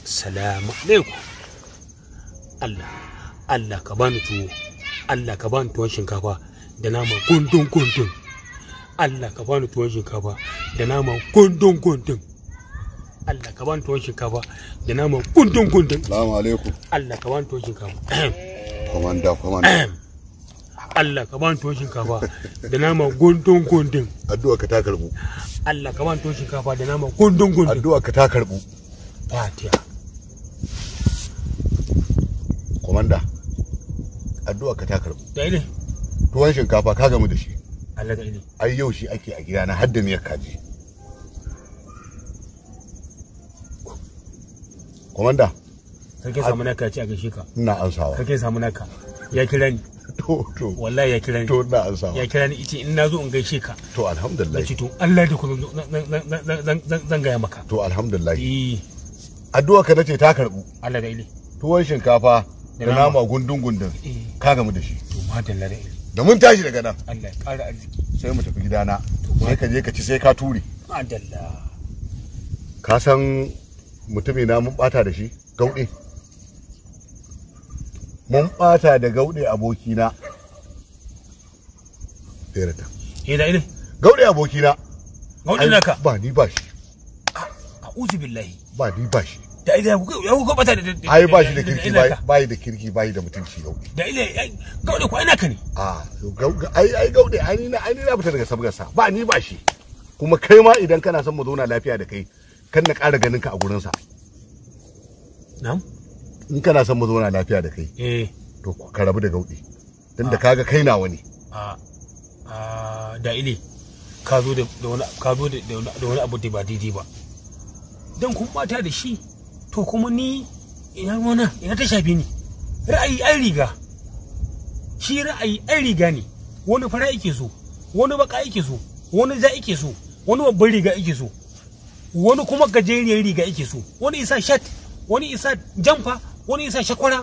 salamu alaikum Allah Allah ka bani tuwo Allah ka bani tuwon shinkafa da nama gundun gundun Allah ka bani tuwon shinkafa da nama gundun gundun Allah ka bani tuwon shinkafa da nama gundun gundun Salamu alaikum. Allah ka bani tuwon shinkafa Komanda, komanda. Allah ka bani tuwon shinkafa da nama gundun gundun Addu'a ka ta karbu. Allah ka bani tuwon shinkafa da nama gundun gundun Addu'a ka ta karbu. Fatiha Komanda. Addu'a ka ta karbu. da ile Tuwon shinkafa ka gamu da shi. Allah da ile Ai yau shi ake a gidana har da miyar kaji. Komanda, sarki samu naka ya ce a gaishe ka ina ansawa. sarki samu naka ya kira ni To, to, wallahi ya kira ni to ina ansawa. ya kira ni ice in na zo in gaishe ka To, na alhamdulillah. ce to Allah da ku zan- zan- zan- zan- zan- zan- zan gaya maka To, alhamdulillah. eh Addu'a ka nace ta karbu. Allah da ile Tuwon shinkafa Da da nama. nama gundun gundun. eh Ka gamu da shi. to madalla da ile Da mun tashi daga nan Allah ya ƙara arziki sai mu tafi gidana. Sai ka je ka ci sai ka ture. madalla ka san mutumi na mun bata da shi gauɗe mun bata da gauɗe abokina Ɗerata. eh da ile gauɗe abokina gaudin ai, naka ba ni ba shi a'udhu billahi ba ni ba shi da ile ya ku ya ku bata da da- ai ba shi da da- kirki da- ba naka. ba da kirki ba da mutunci gauɗe da ile ai, gaudin ku ai naka ne a gau- ai ai gauɗe ai ni na ai ni na fita daga sabgarsa ba ni ba shi kuma kai ma idan kana son mu zauna lafiya da kai kan na ƙara ganin ka a gurinsa na'am in kana son mu zauna lafiya da kai eh to ka rabu da gauɗe tunda kaga kai nawa ne a a da ile ka zo da da wani ka zo da da wani da wani abu da ba daidai ba dan kun bata da shi to kuma ni ina ruwana ina ta shafe ni ra'ayi ai riga shi ra'ayi ai riga ne wani fara yake so wani baka yake so wani za yake so wani babban riga yake so wani kuma gajeriyar riga yake so wani isa shat wani isa jamfa wani isa shakwara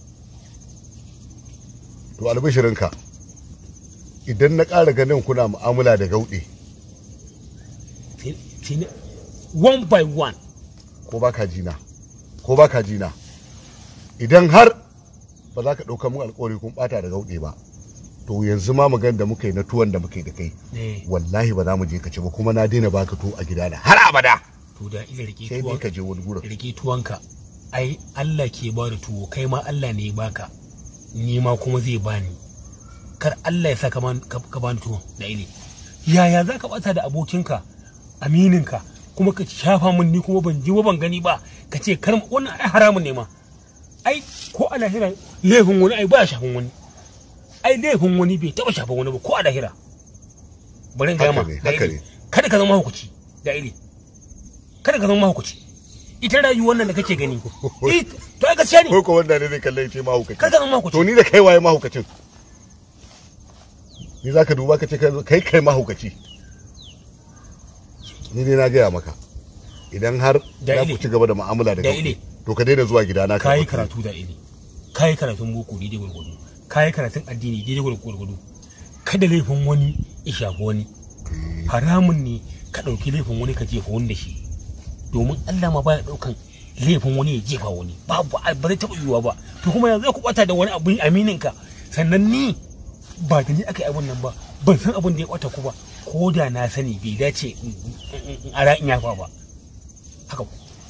to albishirinka idan na ƙara ganin kuna mu'amala da gauɗe sai- sai na- one by one ko ba ka jina ko ba ka jina idan har ba za ka ɗauka mun alƙawari kun ɓata da gauɗe ba to yanzu ma magan da muka yi na tuwon da muka yi da kai eh wallahi ba za mu je ka ci ba kuma na daina baka tuwo a gidana har abada to da ila rike sai dai tuwon ka je wani gurin rike tuwonka ai Allah ke ba da tuwo kai ma Allah ne ya baka ni ma kuma zai bani kar Allah ya sa ka ban- ka ka bani tuwon da ile yaya za ka bata da abokinka amininka kuma ka shafa min ni kuma ban ji ba ban gani ba ka ce kar wannan ai haramun ne ma ai ko a lahira laifin wani ai ba shafin wani ai laifin wani bai taba shafin wani ba ko a lahira bari in gaya ma Haka ne, da haka ile. ne. kada ka zama hukuci da ile kada ka zama hukuci ita rayuwar nan da kake gani eh, to ai gaskiya ne ko ko wanda ne zai kalle ce mahaukaci kada ka zama hukuci to ni da kai waye mahaukacin ni za ka duba ka ce kai kai mahaukaci ni dai na gaya maka idan har Da za ile. ku ci gaba da mu'amala da Da gauɗe ile. to ka daina zuwa gidana ka kayi ɗauki. karatu da ile kayi karatun boko daidai gwargwado kayi karatun addini daidai gwargwado kada laifin wani ya shafi wani haramun ne ka ɗauki laifin wani ka jefa wani da shi domin Allah ma baya ɗaukan laifin wani ya jefa wani babu ba zai taɓa yiwuwa ba to kuma yanzu za ku ɓata da wani abin aminin ka sannan ni ba da ni aka yi abin nan ba ban san abin da ya ɓata ku ba ko da na sani bai dace in- in in ara in yafa ba haka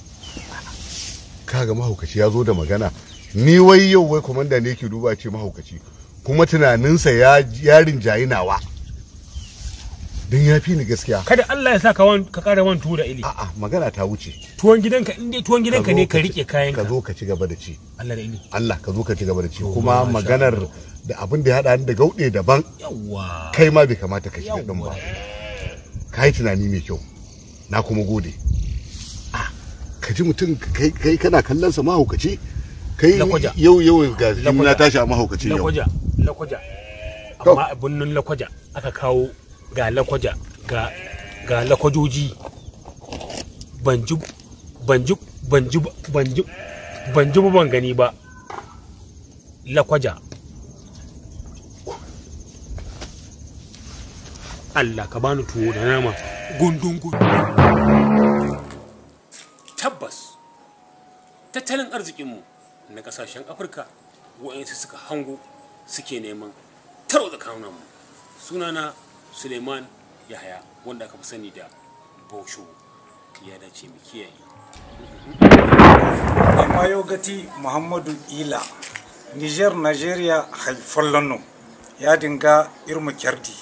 kaga mahaukaci ya zo da magana ni wai yau wai komanda ne ke duba ce mahaukaci kuma tunaninsa ya yarin jayi nawa don ya fi ni gaskiya kada Allah ya sa ka wan- ka ƙara wan tuwo da ili a'a magana ta wuce tuwon gidanka in dai tuwon gidanka zo ne ka ci- rike kayan ka ka zo ka ci gaba da ci Allah da ili Allah ka zo ka ci gaba da ci To, kuma masha maganar Allah. da abin da ya haɗa ni da gauɗe daban yawa kai ma bai kamata ka shiga ɗin Yawwa. ba ka yi tunani mai kyau na kuma gode ka ji mutum kai kai kana kallon sa mahaukaci kai Lakwaja. yau yau ga shi na Lakwaja. tashi a mahaukaci yau lakwaja lakwaja To. amma a birnin lakwaja aka kawo ga lakwaja ga ga lakwajoji ban ji ban ji ban ji ban ji ban ji ba ban gani ba lakwaja Allah ka bani tuwo da nama gundun gundun tabbas tattalin arzikinmu na kasashen afirka wa'yansu suka hango suke neman taro da mu sunana suleiman yahaya wanda aka fi sani da bosho ya dace mu kiyaye mayo gati muhammadu ila niger nigeria haifollano ya dinga irma kyardi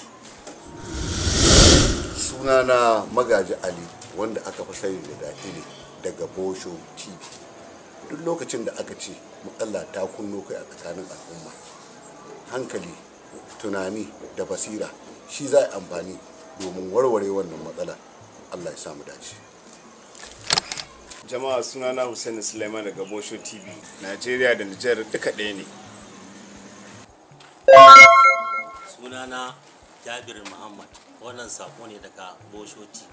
sunana magaji ali wanda aka fi sani da dakile daga bosho tv duk lokacin da aka ce matsala ta kunno kai a tsakanin al'umma hankali tunani da basira shi za a amfani domin warware wannan matsala allah ya samu dace jama'a sunana hussein suleiman daga bosho tv najeriya da nijar duka ɗaya ne sunana jabir muhammad wannan sako ne daga bosho tv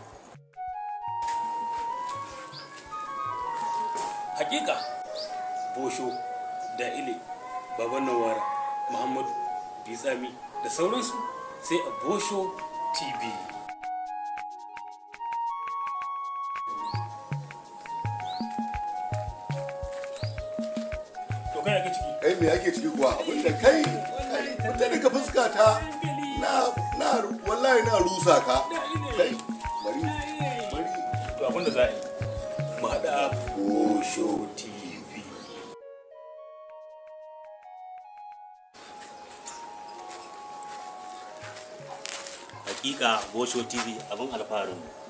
hakika bosho da ile baban nawara muhammadu bitsami da sauransu sai a bosho tv to kai ake ciki kai me ake ciki kuwa abinda kai wata daga fuska ta na na wallahi na rusa ka kai bari bari to abinda za a yi mu haɗa bosho tv hakika bosho tv abin alfaharin